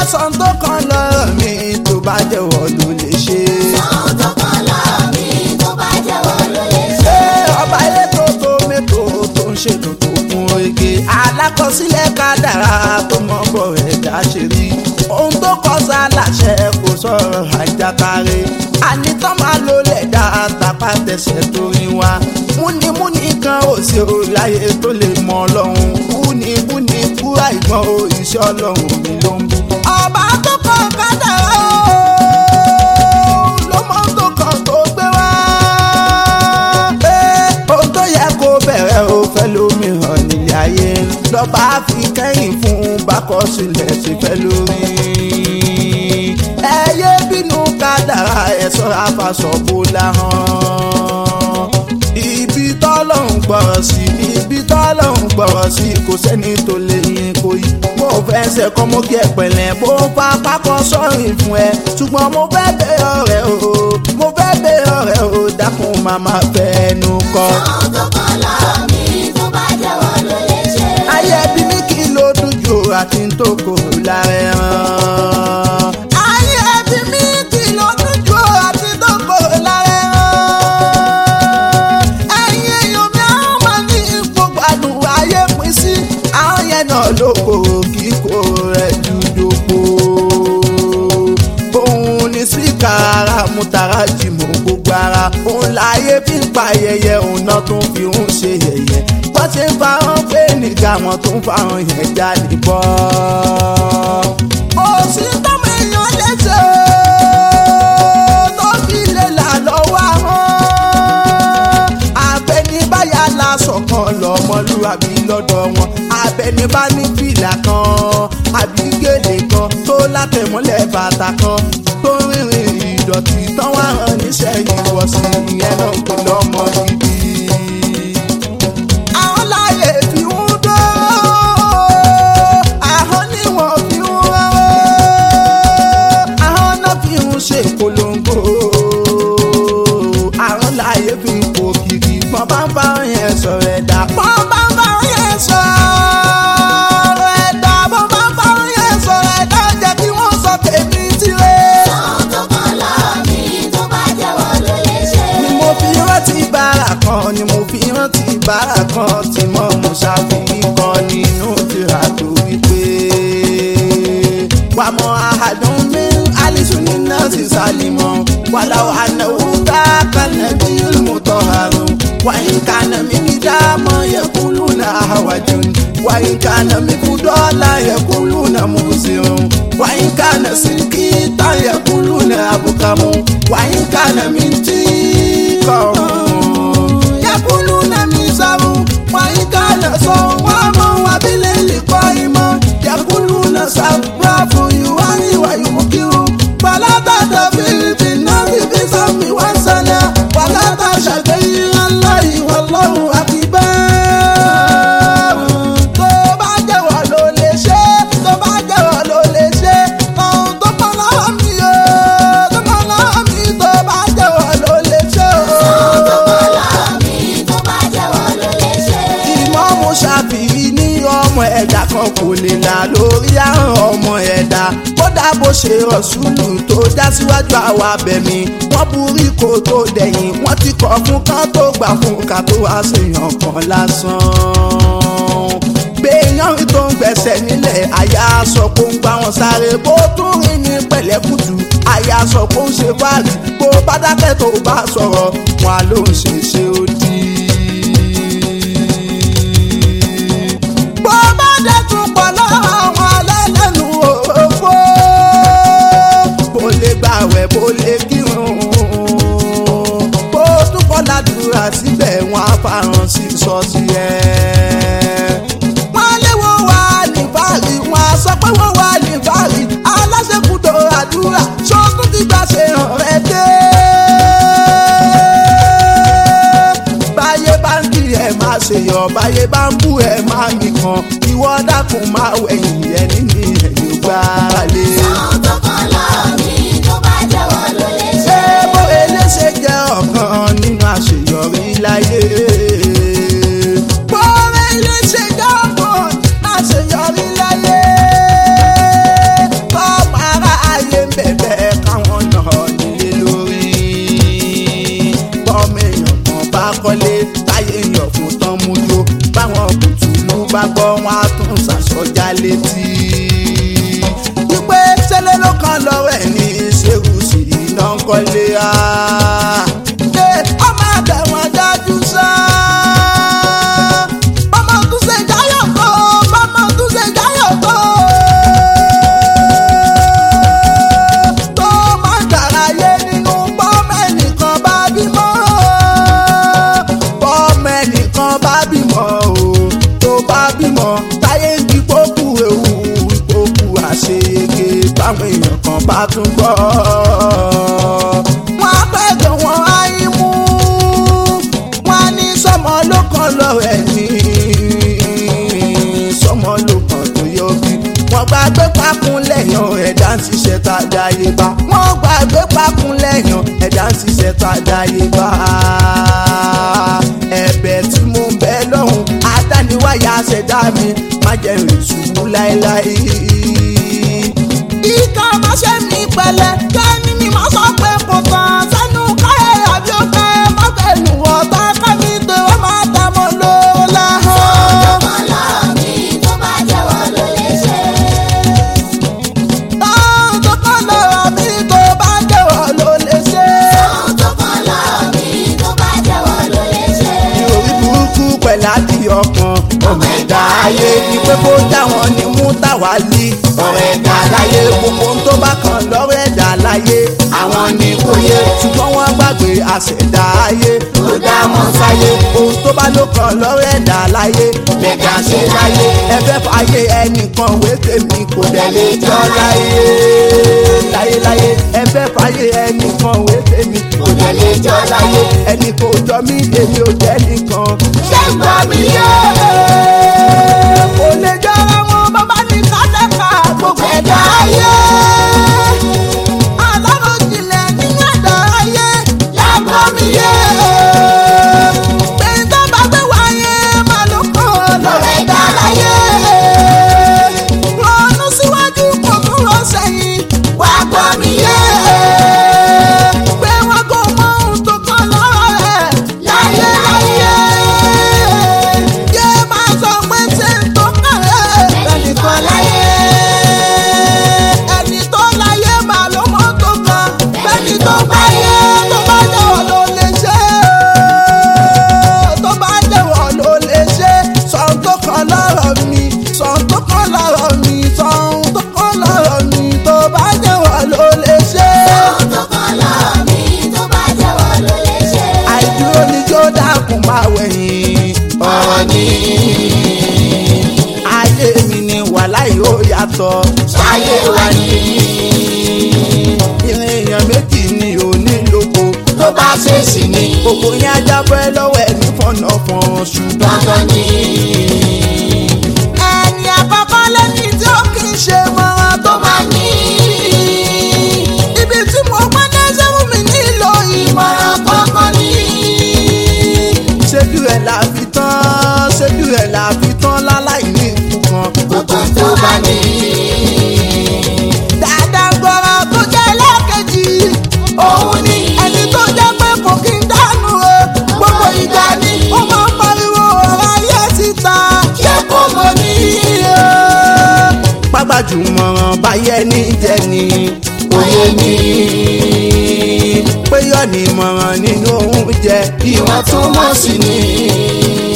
sọ tó kan lọ́rọ̀ mi tó bá jẹ́wọ́ ló lè ṣe. Sọ́hun tó kàn lọ́rọ̀ mi tó bá jẹ́wọ́ ló lè ṣe. ṣé ọba elétò tó mẹ́tò tó ń ṣètò tó kún oge alákọsílẹ̀ kádàrá tó mọ bọ̀ ẹ̀dá ṣe rí ohun tó kọ́ sálàṣẹ kò sọ̀rọ̀ àjàkárẹ̀ ànitán máa lò lẹ̀dá tapá tẹsẹ̀ tó rí wa múnimúni kan ò sí o láyé tó lè mọ ọlọ́run búnibúni búra ìgbọ́n o iṣẹ́ ọlọ́run mi ló ń bú. ọba tó kọ́ kádàrá o ló mọ tó kàn tó gbé wá. pé ohun tó yẹ kó bẹ̀rẹ̀ o fẹ́ lómi hàn nílé ayé lọ́ba fi kẹ́yìn fún bákọ́sílẹ̀ ti fẹ́ lórí. ẹ yé bínú kádàrá ẹ sọ́ra fàṣọ bó láhàn. ibi tọ́lọ́hún gbọ́rọ̀ sí ibi tọ́lọ́hún gbọ́rọ̀ sí kò sẹ́ni tó lè yín kó yí. mo fẹ́ ṣe kọ́ mo kí ẹ pẹ̀lẹ́ bó fa pákọ́ sọ́rin fún ẹ ṣùgbọ́n mo fẹ́ bẹ ọ̀rẹ́ o mo fẹ́ bẹ ọ̀rẹ́ o dákun màmá fẹ́ẹ́nu kọ́. Sọ́hun tó kàn lọ́rọ̀ mi tó bá jẹ́wọ́ ló lè ṣe. ayé bí mi kí ló dújú àti ń tó kò lára ẹran. ayé bí mi kí ló dújú àti tó kò lára ẹran. ẹ̀yin èèyàn mi àwọn máa ní gbogbo àdùn ayé pín sí. àwọn yẹn náà ló kòrò kíkó rẹ̀ dúdòpò. òun ni síkà ara mú tara jì mọ́ gbogbo ara. òun láyé fi ń pa ayẹyẹ òun náà tún fi ń ṣe yẹ̀yẹ́ wọ́n ti ń fa hàn pé nìga wọn tó ń fa hàn yẹn jáde bọ́. òsì tọ́mọ èèyàn lè ṣe tó fi lè là lọ́wọ́ àwọn. abẹnibáyà lásán kan lọ́mọlúwàbí lọ́dọ̀ wọn abẹnibá ní fìlà kan àbí gèlè kan tó látẹ̀mọ́lẹ̀ bàtà kan tó rìnrìn ìdọ̀tí tán wá hàn níṣẹ́ ìwọ̀sìn ìyẹn náà kò lọ́mọ gidi àwọn láyé fi ń dó àwọn ni wọ́n fi ń rán àwọn náà fi ń ṣe polongo àwọn láyé fi ń kó kiri pọ́n bá ń bá yẹn sọ̀rọ̀ ẹ̀dá pọ́n bá ń bá yẹn sọ̀rọ̀ ẹ̀dá pọ́n bá ń bá yẹn sọ̀rọ̀ ẹ̀dá jẹ́ kí wọ́n sọ tèmi tirẹ̀. Sọ́hun tó kàn lọ́rọ̀ mi tó bá jẹ́wọ́ ló lè ṣe. ni mo fi rántí bára kan ni mo fi rántí bára kan tí mo mú ṣàfihàn kan nínú tìrà tó wípé wà mọ àádùn mi alisu ní nọ́ọ̀sì sálímọ̀ wàláwà ànáwó káàkánná bí mo àrùn wàyí kàná mi ní dáàmọ̀ yẹkùlù náà àwàjù wàyí kàná mi kú dọ́là yẹkùlù náà mú sí òun wàyí kàná sílíkì tá yẹkùlù náà àbùkàmù wàyí kàná mi tí kọ̀ọ̀rùn yẹkùlù náà mi sàrù wàyí kàná sọ wọ́n mọ̀ wàbílẹ̀ lè kọ́ ìmọ̀ yẹkùlù náà sàbúrà fún ìwà ìwà ìmúkírù pàlátàtà fílípì náà fífi sọ́mi wá sálẹ̀ pàlátà ṣàgbéyìn ńlá ìwà lọ́rùn àkìbẹ́. tó bá jẹ́wọ́ ló lè ṣe tó bá jẹ́wọ́ ló lè ṣe ohun tó pọ̀ lọ́wọ́ mi o tó pọ̀ lọ́wọ́ mi tó bá jẹ́wọ́ ló lè ṣe o. Sọ́hun tó kàn lọ́rọ̀ mi tó bá jẹ́wọ́ ló lè ṣe. ìmọ̀mù ṣàfihì ní ọmọ ẹ̀dá kan kò lè là lórí àrùn ọmọ ẹ̀dá kódà bó ṣe rọ̀ṣùlù tó já síwájú àwa bẹ̀mí wọ́n burí kó tó dẹ̀yìn wọ́n ti kọ̀ fún kán tó gbà fún ká tó wá ṣèyàn kan lásán gbẹ̀yàn rí tó ń gbẹ̀sẹ̀ nílẹ̀ àyà sọ pé ó ń gbá wọn sáré bó tún rìn ní pẹ̀lẹ́kùtù àyà sọ pé ó ń ṣe fáàrí bó bá dákẹ́ tó bá sọ̀rọ̀ wọn á ló ń ṣe ṣe ó dí bó bá dé tún pọ̀ lọ́wọ́ àwọn alẹ́lẹ́nu òfò bó lè gbàwẹ̀ bó lè kírun bó tún kọ́ ládùúrà síbẹ̀ wọn á farahàn sí sọ́ọ̀sì ẹ̀. wọ́n léwo wà ní fàárì wọn á sọ pé wọ́n wà ní fàárì aláṣẹ́kùtò àdúrà ṣọ́kùn ti gbà ṣe hàn rẹ̀ dé báyé bá ń kiri ẹ̀ máa ṣe yọ báyé bá ń bú ẹ̀ máa nìkan ìwọ dákun máa wẹ̀yìn ẹ̀ nínú ẹ̀yìn gbára lé. Sọ́hun tó kàn lọ́rọ̀ mi tó bá jẹ́wọ́ ló lè ṣe. ṣé bó eléṣe jẹ́ ọ̀kan nínú àṣeyọrí láyé. bó eléṣe jẹ́ ọ̀kan nínú àṣeyọrí láyé. bó kan lọ́wọ́ ẹ̀ ní ṣerú sí iná ń kọ́lé á. ṣé ọmọ àtẹ̀wọ̀n dájú sá. ọmọ tún ṣe jáyọ̀ tó ọmọ tún ṣe jáyọ̀ tó. tó máa ń dàráyé nínú bọ́ọ̀mù ẹnìkan bá bímọ. bọ́ọ̀mù ẹnìkan bá bímọ o tó bá bímọ táyé ń di kókù ewu ìkókù àṣeyege báwọn èèyàn kan bá tún gbọ́. wọ́n á pẹ́ gan wọ́n á yín mú wọ́n á ní sọmọ ló kàn lọ́rọ̀ ẹ̀ ní sọmọ ló kàn tó yọ bí. wọ́n gbàgbé pákún lẹ́yìn ẹ̀dá ń ṣiṣẹ́ tá a dáyé bá. wọ́n gbàgbé pákún lẹ́yìn ẹ̀dá ń ṣiṣẹ́ tá a dáyé bá. ẹ̀bẹ̀ tí mo ń bẹ lọ́hùn adániwáyà ṣẹ̀dá mi má jẹ́ rìn ṣubú láéláé. ìka má ṣe ní pẹ̀lẹ́ kẹ́ni mi má sọ pé kò tán sẹ́nu káyọ̀ àbí ó fẹ́ má fẹ́nu ọ̀tá kámi tó wọ́n má dá mọ́ lówó láhàn. kan lọ́rọ̀ mi tó bá jẹ́wọ́ ló lè ṣe. Táwọn tó kọ́ lọ́rọ̀ mi tó bá jẹ́wọ́ ló lè ṣe. ohun tó kan lọ́rọ̀ mi tó bá jẹ́wọ́ ló lè ṣe. Ìròrí burúkú pẹ̀lú àti ọkàn. Ọmọ ẹ̀dá ayé ni pé kó dá wọn ní mú táwa lé. Ọ̀rọ̀ ẹ̀dá láyé gbogbo ohun tó bá kàn lọ́rọ̀ ẹ̀dá láyé. Àwọn ni kò yé ṣùgbọ́n wọ́n gbàgbé àṣẹ̀dá ayé. Ó dá wọn sáyé. Ohun tó bá ló kàn lọ́rọ̀ ẹ̀dá láyé. Lẹ̀dá ṣe láyé. Ẹgbẹ́ fàyè ẹnìkan wé tèmi kò dẹ̀ lè jọ láyé. Láyéláyé ẹgbẹ́ fàyè ẹnìkan wé tèmi kò dẹ̀ lè jọ láyé. Ẹnì kò jọ mí èmi ò jẹ́ nìkan. Ṣé ń gbọ́ mi yé? Kò lè jọra wọn bàbá ní kátàkà gbogbo ẹ̀dá ayé. Aláròjinlẹ̀ nínú ẹ̀dá ayé. Ṣé ń gbọ́ mi yé? Pé tó bá gbé wáyé máa ló kàn lọ́rọ̀ ẹ̀dá láyé. Ronú síwájú kò tún lọ sẹ́yìn. Wá gbọ́ mi yé. Pé wọn kò mọ ohun tó kàn lọ́rọ̀ rẹ̀ láyé láyé. Yé máa sọ pé ṣé ń tó kàn rẹ̀ ẹnìkan láyé. Ẹni tó láyé máa ló mọ́ tó kàn. Bẹ́ẹ̀ni tó bá yé tó bá jẹ́wọ́ ló lè ṣe. Tó bá jẹ́wọ́ ló lè ṣe. Sọ̀n tó kàn lọ́rọ̀ mi. Sọ̀n tó kàn lọ́rọ̀ mi. Sọ̀n tó kàn lọ́rọ̀ mi. Tó bá jẹ́wọ́ ló lè ṣe. ohun tó kan lọ́rọ̀ mi tó bá jẹ́wọ́ ló lè ṣe. àìdúró ni jó dákun máa wẹ̀yìn ọ̀rọ̀ ni. ayé mi ni wàhálà yóò yàtọ̀ sáyé wa ni. ìrìn èèyàn méjì ni ò ní lóko tó bá ṣèṣì ni. gbogbo yẹn ajábọ́ ẹ lọ́wọ́ ẹni fọ̀nà fọ̀n ṣùgbọ́n dandan ni. ẹni àkọ́kọ́ lẹ́ni tí ó kì í ṣe mọ́ràn tó máa ní. ibi tí mo gbọ́ dé sẹ́wọ́n mi nílò ìmọ̀ràn kankan ní. ṣéjú ẹ̀ la fi tán ṣéjú ẹ̀ la fi tán láláì ní nǹkan gbogbo tó bá ní. dáadáa gbọ́rọ̀ tó jẹ́ lẹ́ẹ̀kejì òun ni ẹni tó jẹ́ pé kò kí ń dánú o gbogbo ìgbà ni ó máa ń pariwo ọ̀rọ̀ ayé síta ṣé kò mọ̀ ní o. pápájùmọ̀ràn báyẹ̀ ní jẹ́ ni òye ni pé yọ̀ ní mọ̀ràn nínú oúnjẹ ìwọ̀n tún mọ̀ sí ni.